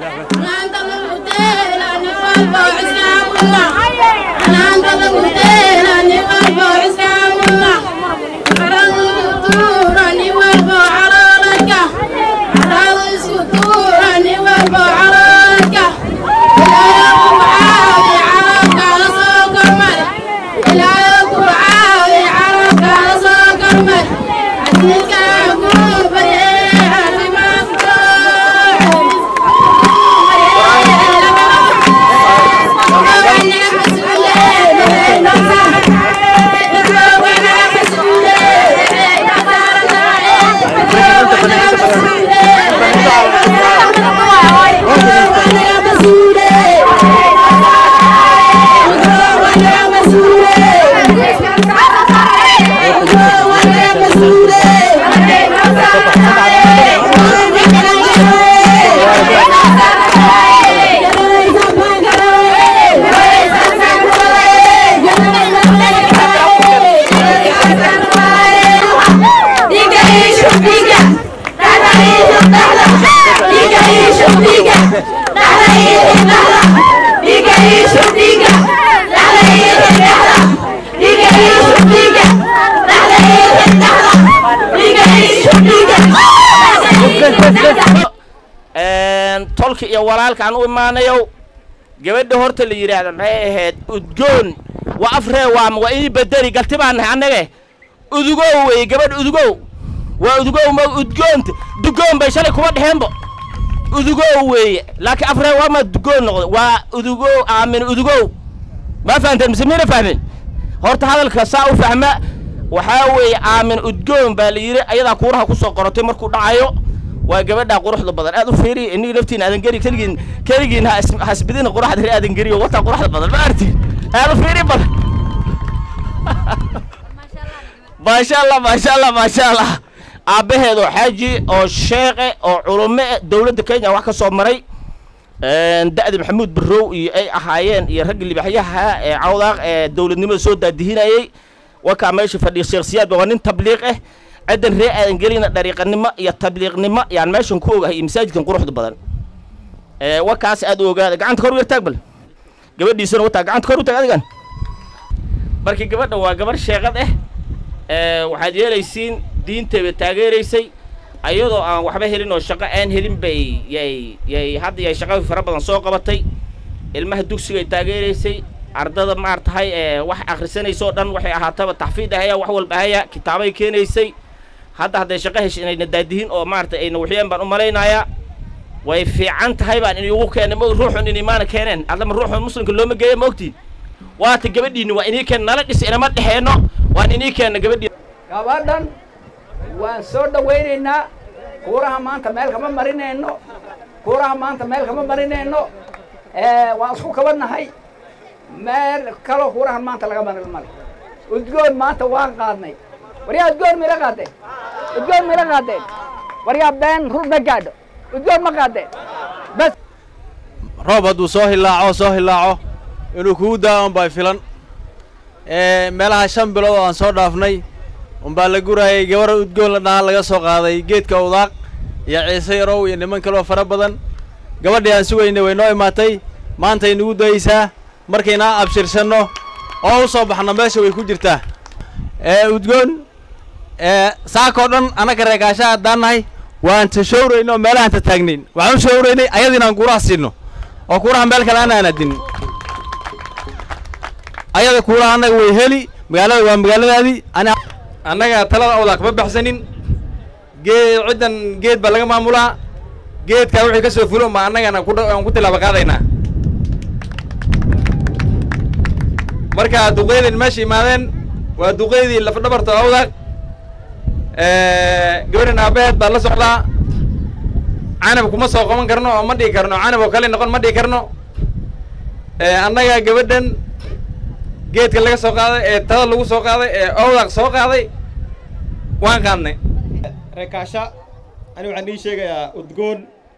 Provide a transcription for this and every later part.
tolka iyo walaalkaan u imaanayow gabadha horta la yidhaahda maxay ahayd udgoon waa afree waama waa ii bedeli galti baan nahay annage udugow weeye gabadh udugow waa udugow ma udgoonta dugoon bay shalay kuma dheheenbo udugow weeye laakiin afree waama dugoon noqda waa udugow aamin udugow ma fahanteen mise mina fahmin horta hadalka saa u fahma waxaa weeye aamin udgoon baa la yidhi ayadaa kuuraha ku soo qorotay markuu dhacayo waa gabadhaa quruxda badan aad u fiiriya inigi laftiin aadan geri keligiin keligiin hasbidina quruxda ree aadan geriyo wataa quruxda badan ma arti aad u fiiri badan maasha allah maasha allah maasha allah aabbaheedoo xaaji oo sheeqe oo culume dowladda kenya wax ka soo maray da'di maxamuud barrow iyo ay ahaayeen iyo ragga libaxyaha ee cawdaaq ee dowladnimada soo daadihinayey wakaa meesha fadhiya sheekh siyaad waa nin tabliiq ah ciddan ree aadan gelina dhariiqanimo iyo tabliiqnimo yaan meeshan ku ogahay iyo masaajidkan quruxda badan wakaas aad u ogaada gacanta kor u yartaag bal gabadhiisana wataa gacanta kor u taag adigan markii gabadha waa gabar sheeqad ah waxaad yeelaysiin diintayba taageeraysay ayadoo aan waxba helin oo shaqo aan helin bay yay yay hadda yay shaqo fara badan soo qabatay ilmaha dugsigay taageeraysay ardada maartahay ee wax akhrisanaysa oo dhan waxay ahaataba taxfiid ahaya wax walba ahaya kitaabay keenaysay hadda hadday shaqo hesha inayna daadihin oo maarata ayna waxyeen baan u malaynayaa way fiican tahay baan inugu keenay ma ruuxun in imaana keeneen adlama ruuxun muslimka looma geeya ma ogtiin waata gabadhiinni waa inii keen nala dhis inama dhexeenno waan inii keenna gabadhii gabadhan waan soo dhawaynaynaa kuuraha maanta meel kama marinayno kuuraha maanta meel kama marinayno waan isku kabanahay meel kaloo kuurahan maanta laga marin male udgoon maanta waan qaadnay waryaa udgoon mila qaadeen udgoon mila qaadeen waryaa been rur ma gaadho udgoon ma qaadeen bas roob hadduu soo hilaaco soo hilaaco inuu kugu daa unbaa filan meelaha shan bilood oo aan soo dhaafnay unbaa la guraayay gabar udgoon la dhahaa laga soo qaaday geedka udaaq iyo ciise yarow iyo niman kaloo fara badan gabadhii aan sugaynay way noo imaatay maantay nagu dayeysaa markaynaa abshirsanno oo u soo baxno meesha way ku jirtaa udgoon saakoo dhan annaka reekaasha haddaan nahay waan tashawraynay oo meelahaan ta taagnayn waxaan u shawraynay ayada inaan kuuraha siino oo kuuraha meel kale aan aanaadinin ayada kuuraha annaga way heli magaalada waa magaaladaadii ani annaga talada awdaa kama baxsanin geed ciddan geed baa laga maamulaa geedkaa wixii ka soo fulo ma annagana ku aan ku tilaaba qaadaynaa marka duqeydin meesha imaadeen waa duqeydii lafdhabarta awdaaq gabadhan aabaheed baa la socdaa canab kuma soo qaban karno oo ma dhihi karno canab oo kale noqon ma dhihi karno annaga gabadhan geedka laga soo qaaday ee tada lagu soo qaaday ee awdaaq soo qaaday waan qaadnay reekaasha ani waxaan ii sheegayaa udgoon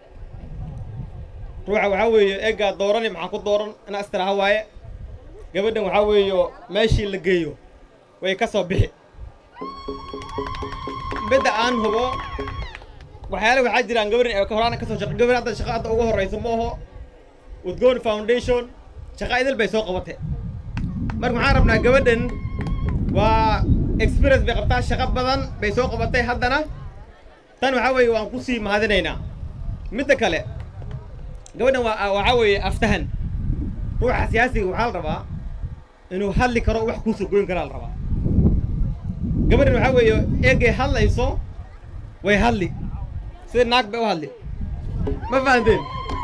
ruuxa waxaa weeye eeggaa doorani maxaa ku dooran ina astiraha waaye gabadhan waxaa weeyo meeshii la geeyo way ka soo bixi midda aan hubo waxyaale waxaa jiraan gabarin ee horaan kasoo shaqa gabar hadda shaqa hadda ugu horreysa ma aho udgoon foundation shaqa idil bay soo qabatay marka waxaan rabnaa gabadhan waa experience bay qabtaa shaqa badan bay soo qabatay haddana tan waxaa weeye waan kusii mahadinaynaa midda kale gabadhan waa waxaa weeye aftahan ruuxa siyaasiga waxaa la rabaa inuu hadli karo wax kuusoo goyn karaa la rabaa gabadhan waxaa weeye eegay hadlayso way hadli sida naag bay u hadli ma fahanteen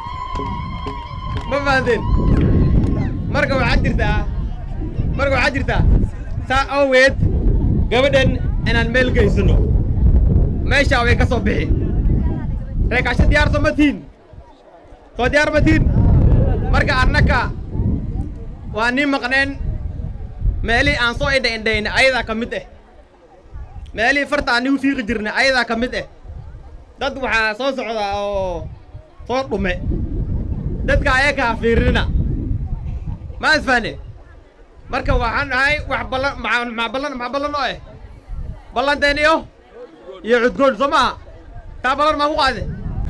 ma fahanteen marka waxaa jirtaa marka waxaa jirtaa saa awgeed gabadhan inaan meel geysano meeshaa way ka soo bixi reekaasho diyaar soo ma tihin soo diyaar ma tihin marka annaka waa nin maqneen meelihii aan soo indha indhayna ayadaa ka mid ah meelihii farta aan nigu fiiqi jirnay ayadaa ka mid ah dad waxaa soo socdaa oo soo dhume dadka ayakaa fiirinina ma isfahne marka waxaan nahay wax ballan maxaa ballan maxaa ballan oo eh ballanteen iyo iyo cudgoon soo maaha taa ballan maa ku qaade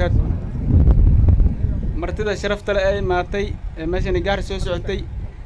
martida sharafta le ee imaatay ee meeshani gaari soo socotay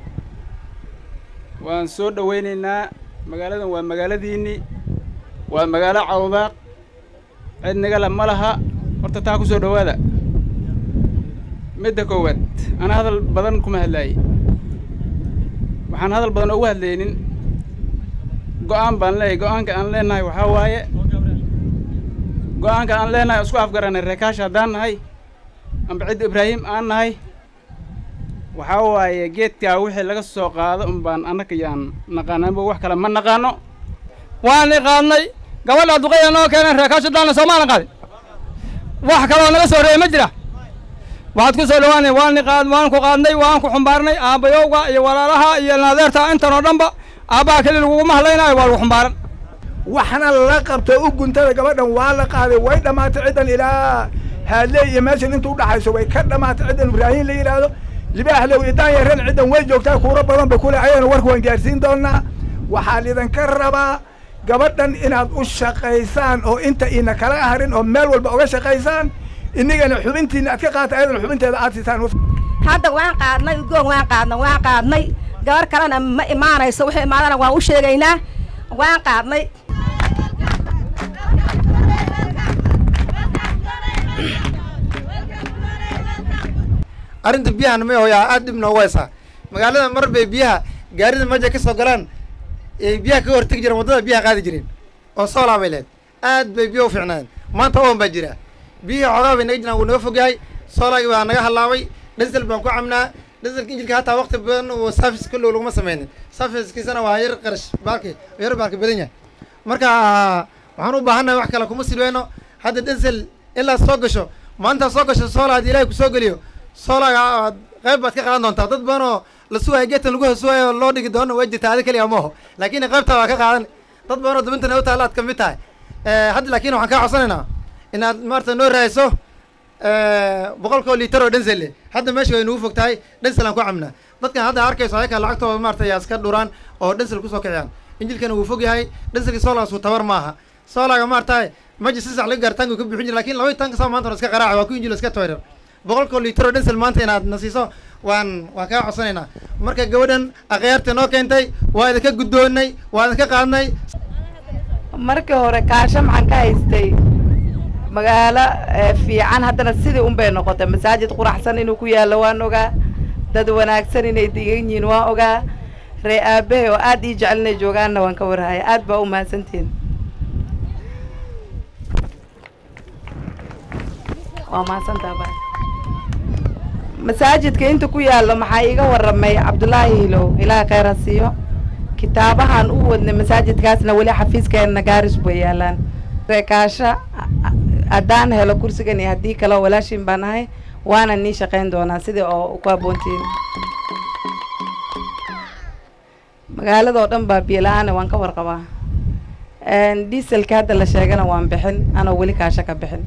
waan soo dhowaynaynaa magaaladan waa magaaladiinni waa magaalo cawdaaq cid nagala ma laha horta taa ku soo dhowaada midda koowaad ana hadal badan kuma hadlaayey waxaan hadal badan ugu hadlaynin go'aan baan leeyahay go'aanka aan leenahay waxaa waaye go'aanka aan leenahay isku afgaranay reekaasha haddaan nahay amba cidda ibraahim aan nahay waxaa waaye geedkaa wixii laga soo qaado un baan annaka yaan naqaananba wax kale ma naqaano waan qaadnay gabadha duqaya noo keeneen reekaasha daana soomaalan qaadin wax kaloo naga soo reeyay ma jira waxaad ku soo dhawaanay waan qaad waan ku qaadnay waan ku xumbaarnay aabbayowga iyo walaalaha iyo naadeerta intan oo dhanba aabbaha keli laguguma hadlaynaayo waa lagu xumbaaran waxna la qabto u guntada gabadhan waa la qaaday way dhammaatay ciddan ilaa haadley iyo meeshan inta udhaxayso way ka dhammaatay ciddan ibraahiim la yidhaahdo libaaxlow iyo daanyaren ciddan way joogtaa kuuro badan ba kule ayayna warka waan gaarsiin doonaa waxaa lidinka rabaa gabadhan inaad u shaqaysaan oo inta ina kala harin oo meel walba uga shaqaysaan inagana xubintiina aad ka qaata ayadana xubinteeda aad siisaan hadda waan qaadnay ugoon waan qaadnay waan qaadnay gabar kalena ma imaanayso wixii imaadana waan u sheegaynaa waan qaadnay arrinta biyahana may hooyaa aad dhib noogu haysaa magaalada mar bay biyaha gaarida meja ka soo galaan ay biyaha ka hortegi jireen waddada biyaha qaadi jireen oo soolaa bay leed aad bay biya u fiicnaayeen maanta oon baa jira biyihii xoogaa bay naga jiraan wuu naga fogyahay soolaagii baa naga hallaabay dhisel baan ku cabnaa dhiselka injilka hataa waqti badan uu safis kullow laguma sameynin safiskiisana waa yar qarash baalki yar baalki badan yahay marka waxaan u baahannahay wax kale kuma silweyno hadda dhisel ilaa soo gasho maanta soo gasho soolaa haddii ilaahay kusoo geliyo soolaaga aad qayb baad ka qaadan doontaa dad badan oo la sugayo geedkan lagu hosugayo oo loo dhigi doono waa jirta adi keliya maaho laakiin qaybtaa waa ka qaadan dad badan oo dabintana u taalla aad ka mid tahay hadda laakiin waxaan kaa codsanaynaa inaad maarata noo raayso boqolkoo liitar oo dhenselle hadda meesha way nagu fog tahay dhensel aan ku cabnaa dadkan hadda arkayso ayaka lacagtooda maarata yaa iska dhuraan oo dhensel kusoo kiciyaan injilkana wuu fog yahay dhenselkii soolaasu tabar maaha soolaaga maarata maji si sax laga gaar tanku ka bixin jira lakin laba tanka saa maanta iska qaraaca waa ku injil iska toyrar boqolkoo liitar oo dhensel maanta inaad na siiso waan waan kaa codsanaynaa marka gabadhan akhyaarta noo keentay waa idinka guddoonnay waa idinka qaadnay markii hore kaasho maxaan ka haystay magaalo fiican haddana sidii un bay noqotay masaajid quraxsan inuu ku yaallo waan ogaa dad wanaagsan inay degan yihiin waan ogaa ree aabahe oo aad ii jecel inay joogaanna waan ka warhaya aad baa u mahadsantihin waa mahadsantaa ba masaajidka inta ku yaallo maxaa iiga warramay cabdullaahi hilow ilaaha khayr ha siiyo kitaabahan u wadnay masaajidkaasna weli xafiiskeenna gaaris bay yaalaan reekaasha haddaan helo kursigan iyo haddii kale oo walaashiin baan ahay waana nii shaqayn doonaa sidii oo ku aboontiin magaaladoo dhan baa biyo la-aana waan ka warqabaa dieselka hadda la sheegana waan bixin anoo weli kaasho ka bixin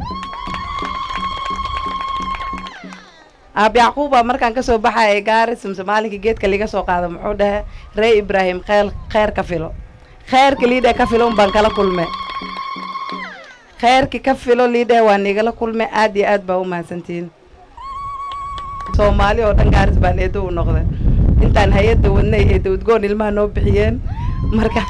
aab yacquuba markaan kasoo baxaya gaaris mise maalinkii geedka liga soo qaado muxuu dhahe ree ibraahim kheel kheer ka filo kheerka liidha ka filo un baan kala kulme kheyrki ka filo liidheh waa nigala kulme aad iyo aad baa u mahadsantihiin soomaali oo dhan gaaris baan eedo u noqday intaan hay-adda wadnay eeda udgoon ilmaha noo bixiyeen marka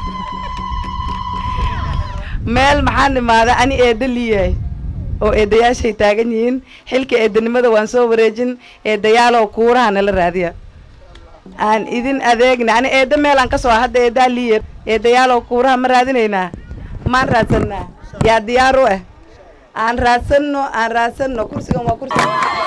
meel maxaan imaaday ani eedda liyahay oo eedayaashay taagan yihiin xilka eedanimada waan soo wareejin eedayaaloo kuuraha nala raadiya aan idin adeegna ani eedda meel aan ka soo hadda eeddaa liye eedayaaloo kuuraha ma raadinaynaa maan raadsanaa yaa diyaar u ah aan raadsanno aan raadsanno kursigan waa kursi